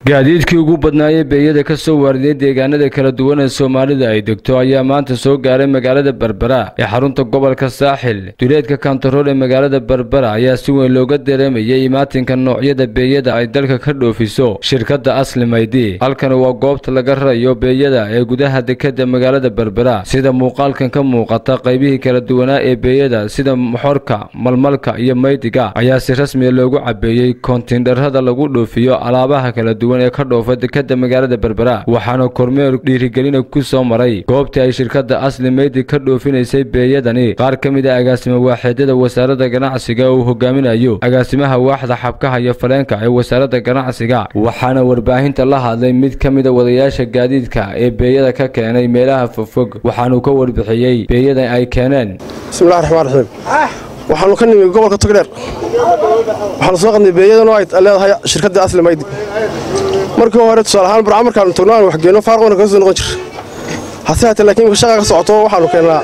gaadiidkii ugu badnaayay beeyada ka soo waariday deegaanada kala duwan ee soomaalida ay degto ayaa maanta soo gaaray magaalada berbera ee xarunta gobolka saaxil duleedka kantarool ee magaalada berbera ayaa si weyn looga dareemayay imaatinka noocyada beeyada ay dalka ka dhoofiso shirkadda asli maydi halkani waa goobta laga rarayo beeyada ee gudaha dekeda magaalada berbera sida muuqaalkan ka muuqata qaybihii kala duwanaa ee beeyada sida moxorka malmalka iyo maydiga ayaa si rasmiya loogu cabeeyey koontiindharada lagu dhoofiyo alaabaha kala duwan ee ka dhoofa dekeda magaalada berbera waxaana kormeer dhiirigelina ku soo maray goobtii ay shirkadda asli meydi ka dhoofinaysay beeyadani qaar ka mid a agaasimo waaxeedyada wasaaradda ganacsiga uu hogaaminayo agaasimaha waaxda xabkaha iyo faleenka ee wasaaradda ganacsiga waxaana warbaahinta la hadlay mid ka mid a wadayaasha gaadiidka ee beeyada ka keenay meelaha fogfog waxaanuu ka warbixiyey beeyada ay keeneen bismillahi raxmaan raxiim waxaanu ka nimi gobolka togdheer waxaanu soo qadnay beeyadan oo ay leedahay shirkadda asli maydi markii hore tusaale ahaan barca markaanu tagno aan waxgeenno faarqoona kaga soo noqon jir hase haatee laakiin imika shaqa ka socoto waxaanu keennaa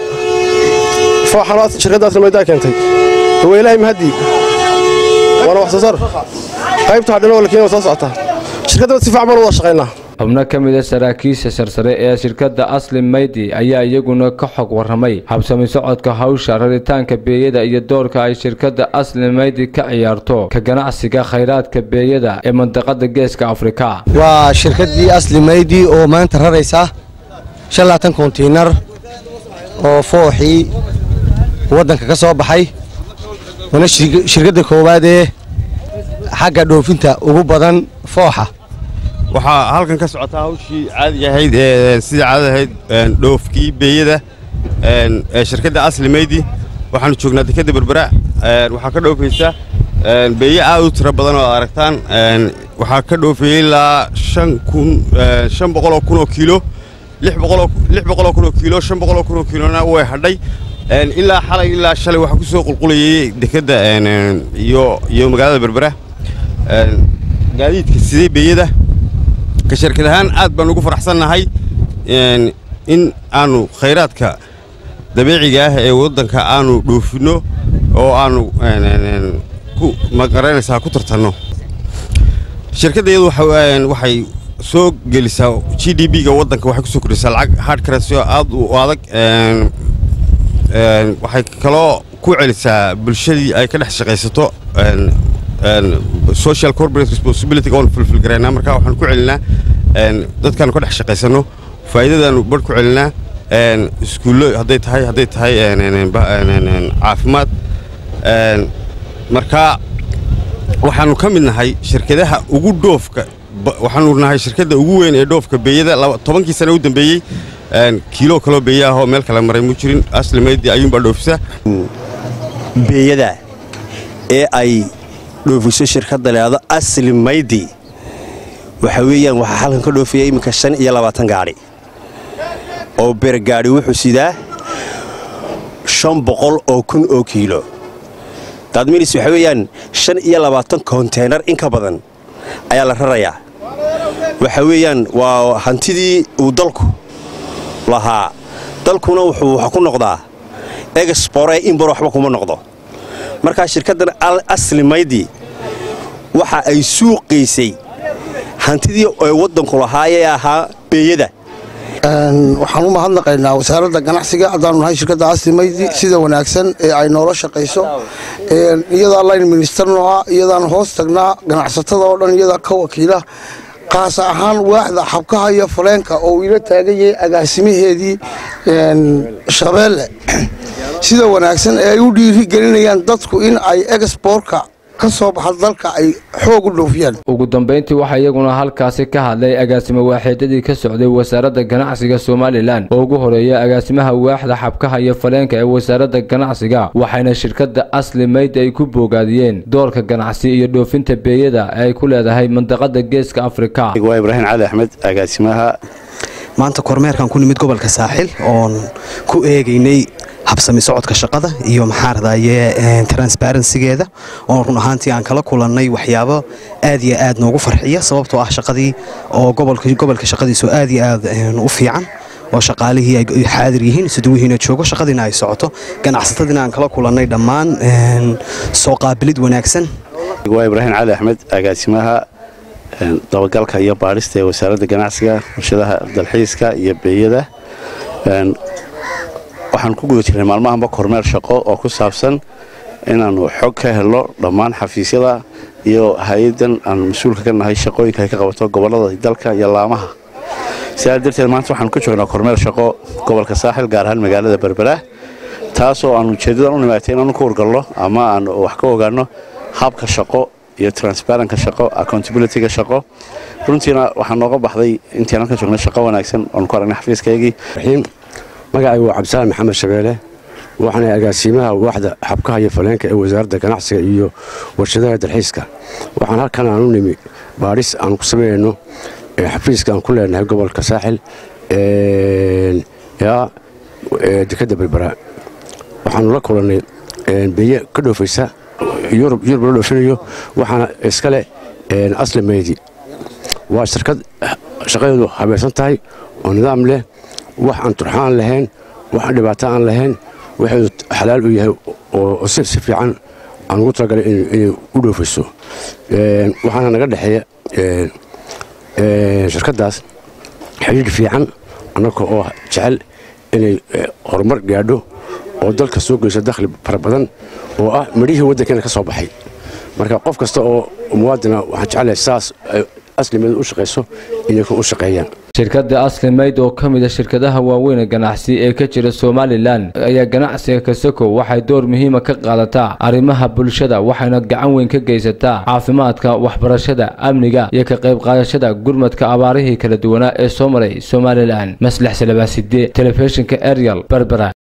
fooxan shirkadda asli maydi ay keentay waa ilaahay mahaddii waana wax soo saar qaybta hadhina oo lakiin waa soo socotaa shirkaddana si fiican baan wada shaqaynaa xubno ka mid a saraakiisha sarsare ee shirkadda asli maydi ayaa iyaguna ka xog warramay habsami socodka hawsha raritaanka beeyada iyo doorka ay shirkadda asli maydi ka ciyaarto ka ganacsiga khayraadka beeyada ee mandaqada geeska afrika waa shirkaddii asli maydi oo maanta raraysa shan laatan kontiinar oo fooxii waddanka ka soo baxay waana shirkadda koowaad ee xagga dhoofinta ugu badan fooxa waxaa halkan ka socotaa hawshii caadiga ahayd ee sidai caadada ahayd dhoofkii beeyada ee shirkadda asli meydi waxaanu joognaa dekadda berbera waxaa ka dhoofaysa beeye aad u tiro badan oo ad aragtaan waxaa ka dhoofayey ilaa shan boqoloo kunoo kiilo lix boqoloo kunoo kiilo shan boqoloo kunoo kiilona way hadhay ilaa xalay ilaa shalay waxaa ku soo qulqulayay dekedda iyo magaalada berbera gaadiidka sidee beeyada ka shirkad ahaan aad baan ugu faraxsannahay in aannu khayraadka dabiiciga ah ee waddanka aannu dhoofinno oo aannu ku magaranaysaa ku tartanno shirkadda iyadu waxay soo gelisaa g d b-ga waddanka waxay ku soo kordhisaa lacag hard currency aad u adag waxay kaloo ku celisaa bulshadii ay ka dhex shaqaysato social corporate responsibility oon fulfilgaraynaa markaa waxaan ku celinaa dadkaanu ka dhex shaqaysanno faa'iidadaanu barh ku celinaa iskuullo hadday tahay hadday tahay caafimaad markaa waxaannu ka mid nahay shirkadaha ugu dhoofka waxaanu nahay shirkadda ugu weyn ee dhoofka beeyada tobankii sana u dambeeyey kiilo kaloo beeye ah oo meel kale maray mu jirin asli maydi ayuunbaa dhoofisa beeyada ee ay dhoofiso shirkadda leado asli maydi waxa weeyaan waxaa halkan ka dhoofaya iminka shan iyo labaatan gaadhi oo bergaadhi wuxuu sidaa shan boqol oo kun oo kiilo daadminis waxa weeyaan shan iyo labaatan konteynar in ka badan ayaa la rarayaa waxa weeyaan waa hantidii uu dalku lahaa dalkuna wuxuu wax ku noqdaa egspore inbar waxba kuma noqdo markaa shirkaddan asli maydi waxa ay suuqaysay hantidii ay waddanku lahaayee ahaa beeyada waxaan u mahadnaqaynaa wasaaradda ganacsiga haddaanu nahay shirkadda asli maydi sida wanaagsan ee ay noola shaqayso iyadaa line ministerno ah iyadaan hoos tagnaa ganacsatada oo dhan iyadaa ka wakiila qaas ahaan waaxda xabkaha iyo faleenka oo uu ila taagan yahay agaasimaheedii shabeelle sida wanaagsan ee ay u dhiirigelinayaan dadku in ay exbortka ka soo baxa dalka ay xoog u dhoofiyaan ugu dambayntii waxaa iyaguna halkaasi ka hadlay agaasimo waaxeedyadii ka socday wasaaradda ganacsiga somalilan oo ugu horeeya agaasimaha waaxda xabkaha iyo faleenka ee wasaaradda ganacsiga waxayna shirkadda asli maydi ay ku boogaadiyeen doorka ganacsi iyo dhoofinta beeyada ee ay ku leedahay mandaqada geeska afrika waa ibraahim cali axmed agaasimaha maanta kormeerkan ku nimid gobolka saaxil oon ku eegaynay habsami socodka shaqada iyo maxaaradaye transbarensigeeda oon run ahaantii aan kala kulannay waxyaabo aad iyo aad noogu farxiya sababtoo ah shaqadii oo gobolka shaqadiisu aad iyo aad u fiican oo shaqaalihii ay xaadir yihiin suduwihiina joogo shaqadiina ay socoto ganacsatadiina aan kala kulannay dhammaan soo qaabilid wanaagsan waa ibraahim cali axmed agaasimaha dabagalka iyo baadhista ee wasaaradda ganacsiga warshadaha dalxiiska iyo beeyada waxaan ku guda jirnay maalmahanba kormeer shaqo oo ku saabsan inaannu xog ka helno dhammaan xafiisyada iyo hay-adan aan mas-uulka ka nahay shaqooyinka ay ka qabato gobollada dalka iyo laamaha sidaa darteed maanta waxaanu ka joognaa kormeer shaqo gobolka saaxil gaar ahaan magaalada berbera taasoo aan ujeeddadan u nimaatay inaanu ka wargalno ama aan wax ka ogaanno habka shaqo iyo transparentka shaqo accountabilityga shaqo runtiina waxaa nooga baxday intiin halkan joognay shaqo wanaagsan oonu ku aragnay xafiiskaygii magacaygu waa cabdisaan maxamed shabeele waxaana agaasiimaha waaxda xabkaha iyo faleenka ee wasaaradda ganacsiga iyo warshadaha dalxiiska waxaan halkan aan u nimi baadhis aan ku samaynayno xafiiska aan ku leenahay gobolka saaxil dekadda berbera waxaanu la kulannay beye ka dhoofaysa yurub la dhoofinayo waxaana iskale asli meydi waa shirkad shaqadeedu habaysan tahay oo nidaam leh wax aan turxaan lahayn wax aan dhibaato aan lahayn waxeedu xalaal u yahay oo si si fiican aan ugu talagalay inay u dhoofayso waxaana naga dhexeeya shirkaddaas xidhiidh fiican annaga oo jecel inay horumar gaadho oo dalka soo geyso dakhli fara badan oo ah midhihii waddankeena ka soo baxay marka qof kasta oo muwaadina waxaan jeclahay saas aslimeed u shaqayso inay u shaqeeyaan shirkadda aslimayd oo ka mid a shirkadaha waaweyn ganacsi ee ka jira somalilan ayaa ganacsiga kasako waxay door muhiima ka qaadataa arrimaha bulshada waxayna gacan weyn ka geysataa caafimaadka waxbarashada amniga iyo ka qayb qaadashada gurmadka abaarihii kala duwanaa ee soo maray somalilan maslax salabaaside telefishinka ariel berbera